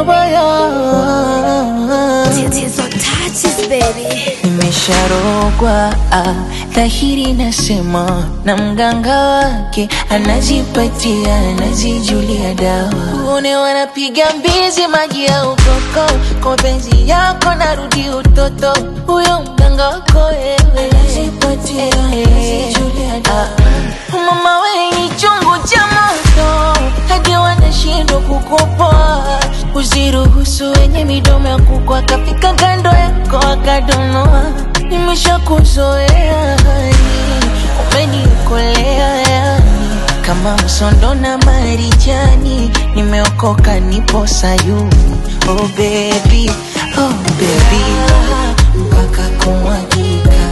pabaya. Tatizo touches baby. Nimesharogwa ah, dhahiri nasema, na mganga wake anajipatia, anajijulia dawa. Une wanapiga mbizi maji ya ukoko, kwa penzi yako narudi utoto. Huyo mganga wako wewe anajipatia, anajijulia dawa. Mama we ni chungu cha moto, hadi wanashindwa kukupoa. Usiruhusu wenye midomo ya kuku akafika kando yako akadonoa. Nimeshakuzoea hani, umenikolea yani kama msondo na marijani. Nimeokoka, nipo Sayuni. Oh baby, oh baby, mpaka kumwagika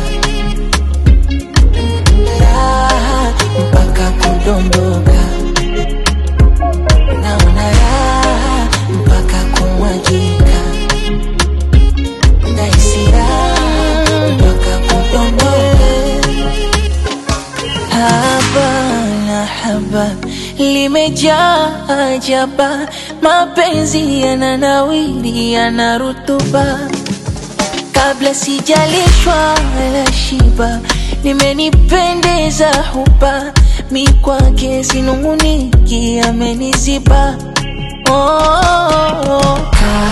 raha mpaka kudondoka, naona raha mpaka kumwagika, nahisi raha mpaka kudondoka. Haba na haba limejaa ajaba, mapenzi yananawiri, yana rutuba kabla sijalishwa wala shiba, limenipendeza huba mi kwake sinunguniki, ameniziba oh,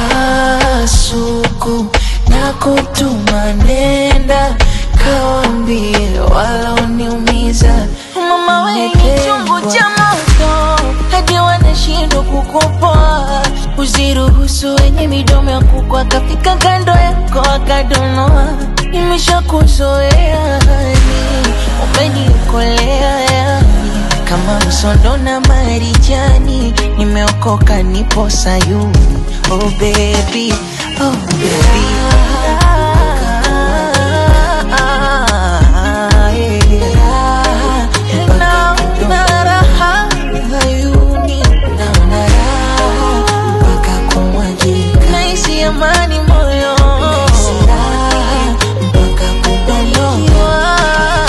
kasuku na kutuma nenda kawambie walaoniumiza mama we ni chungu cha moto hadi wanashindwa kukupoa usiruhusu wenye midomo ya kuku akafika kando yako akadonoa nimeshakuzoea hani umenikolea yani kama msondo na marijani nimeokoka nipo sayuni oh baby oh baby Naona raha hayuni, naona raha mpaka kumwagika, nahisi amani moyo, nahisi raha mpaka kudondoka.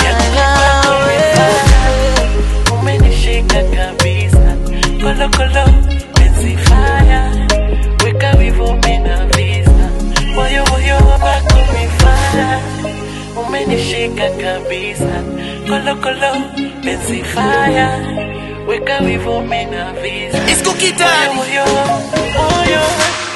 umenishika kabisa kolokolo penzi faya weka wivo mina visa moyo moyo wako mifaya umenishika kabisa kolokolo penzi faya weka wivo mina visa It's cookie time. moyo moyo moyo